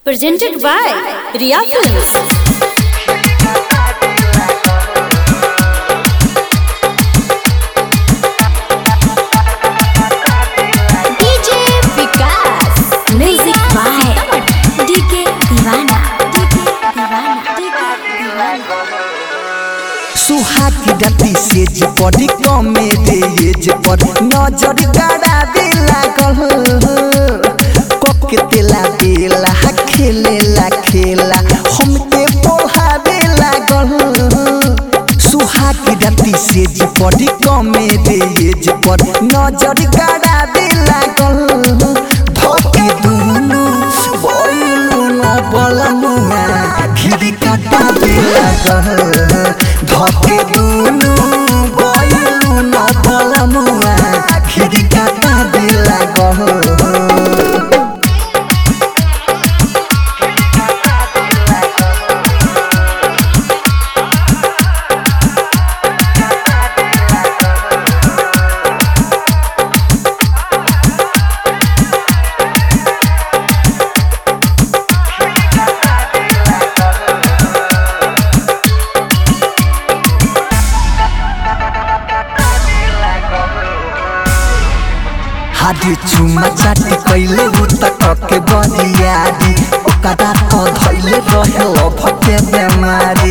Presented by Riya Films. DJ Vikas. Music by DK Divana. DK Divana. DK Divana. सुहाग राती से जे पड़ी कमे रे ये जे पर नजर गाड़ा दे लागल कोके तेला बेला खेलेला खेला हमके पोहावे लागल सुहाग राती से जे पड़ी कमे रे ये जे पर नजर गाड़ा दे लागल धके दुनु बोलू न बलमुआ खिरी काटा दे लागल धके दुनु बोलू न बलमुआ खिरी काटा दे लागल हादी चुमा चाटी कैले उता कके बरियारी ओकरा तो धैले रहे लफके बेमारी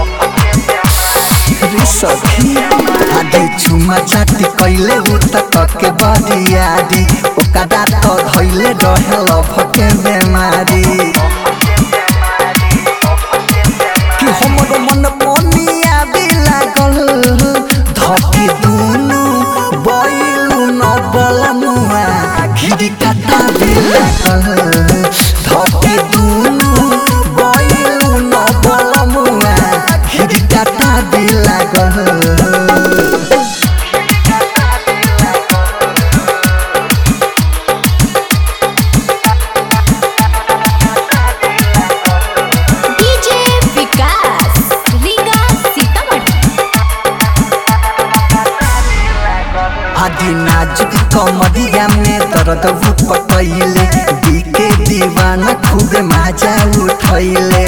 रे सखी हादी चुमा चाटी कैले उता कके बरियारी ओकरा तो धैले रहे लफके बेमारी कि हमरो मन पनिया भी लागल धके दुनु बैलु न बलमुआ खिरी काटा भी लागल धके दुनु बैलु न बलमुआ खिरी काटा भी लागल DJ Vikas. Riga Sitamarhi. आदि नाजुक कमरिया में दर्द पटैले बीके दीवाना खूबे मजा उठैले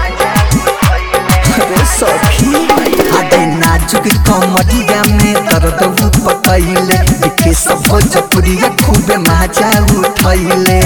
अरे सखी आदि नाजुक कमरिया में दर्द पटैले बीके सब भोजपुरिया खूबे मजा उठैले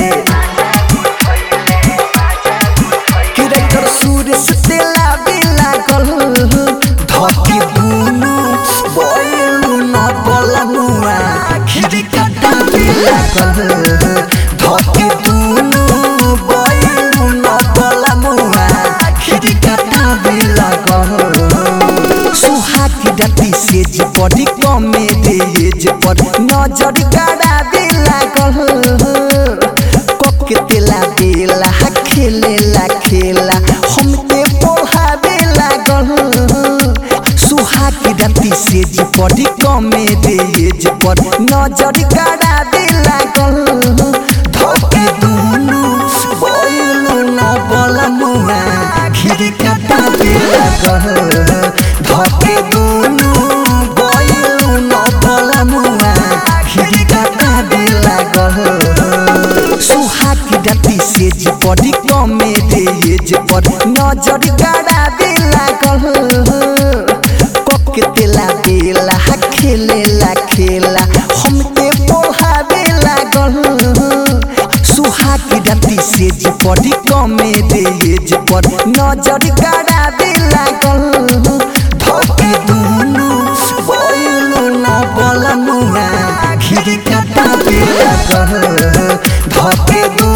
किरकर सूरज तेला भी लागल धकी दुनु बोलू न बलनुआ खिरी काटा भी लागल धकी दुनु बोलू न बलनुआ खिरी काटा भी लागल सुहाग राती से जे बड़ी कमे रे ये जे पर नजर गाड़ा भी लागल कोके तेला बेला खेलेला खेला हमके पोहावे लागल सुहाग राती से जे बड़ी कमे रे ये जे पर नजर गाड़ा दे लागल धके दुनु बोलू न बलमुआ खिरी काटा दे लागल धके दुनु बोलू न बलमुआ खिरी काटा दे लागल सुहाग राती से जे बड़ी कमे रे ये जे पर नजर गाड़ा दे लागल कोके तेला बेला खेलेला खेला हमके पोहावे लागल सुहाग राती से जे बड़ी कमे रे ये जे पर नजर गाड़ा दे लागल धके दुनु बोलू न बलमुआ खिरी काटा दे लागल धके दुनु